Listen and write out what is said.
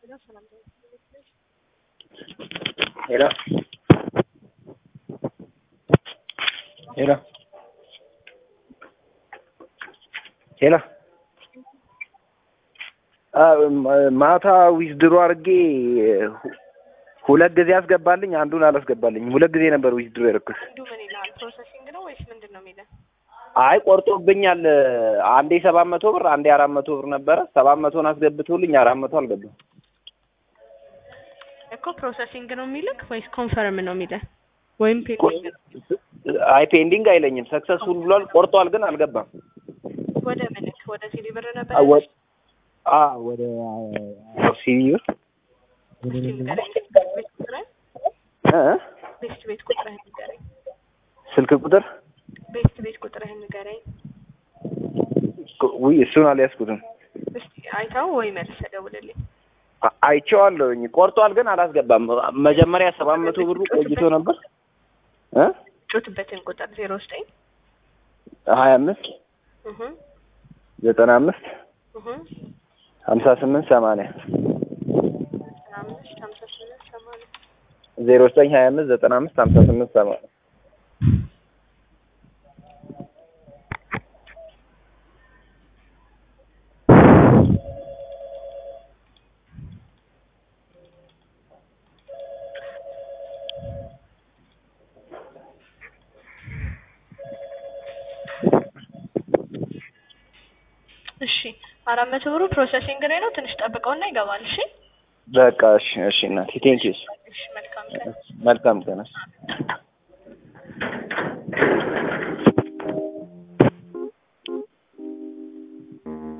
Hello. ሄሎ ሄሎ ማታ ዊዝድሮ አድርጌ ሁለት ጊዜ አስገባልኝ፣ አንዱን አላስገባልኝም። ሁለት ጊዜ ነበር ዊዝድሮ ያደረኩት። አንዱ ምን ይልሃል? ፕሮሰሲንግ ነው ወይስ ምንድን ነው የሚልህ? አይ ቆርጦብኛል። አንዴ ሰባት መቶ ብር አንዴ አራት መቶ ብር ነበረ። ሰባት መቶን አስገብቶልኝ አራት መቶ አልገባም። እኮ ፕሮሰሲንግ ነው የሚልክ ወይስ ኮንፈርም ነው የሚልህ? ወይም ፔንዲንግ ነው? አይ ፔንዲንግ አይለኝም። ሰክሰስፉል ብሏል። ቆርጧል ግን አልገባም። ወደ ምልክ ወደ ሲዲ ብር ነበር አ ወ- አ ወደ ሲቪ ብር እስቲ ንገረኝ። ቤት ቁጥርህን እ? ቤት ቤት ቁጥርህን ንገረኝ። ስልክ ቁጥር ቤት ቤት ቁጥርህን ንገረኝ። ውይ እሱን አልያዝኩትም። እስቲ አይተው ወይ መልሰህ ደውልልኝ። አ- አይቼዋለሁኝ። ቆርጧል ግን አላስገባም። መጀመሪያ ሰባት መቶ ብሩ ቆይቶ ነበር እ ጮትበትን ቁጥር ዜሮ ዘጠኝ ሀያ አምስት እህ ዘጠና አምስት እህ ሀምሳ ስምንት ሰማንያ አምስት ሀምሳ ስምንት ሰማንያ ዜሮ ዘጠኝ ሀያ አምስት ዘጠና አምስት ሀምሳ ስምንት ሰማንያ እሺ አራት መቶ ብሩ ፕሮሰሲንግ ላይ ነው። ትንሽ ጠብቀውና ይገባል። እሺ በቃ እሺ እሺ እናቴ ቴንኪዩ እሺ መልካም ቀን። መልካም ቀን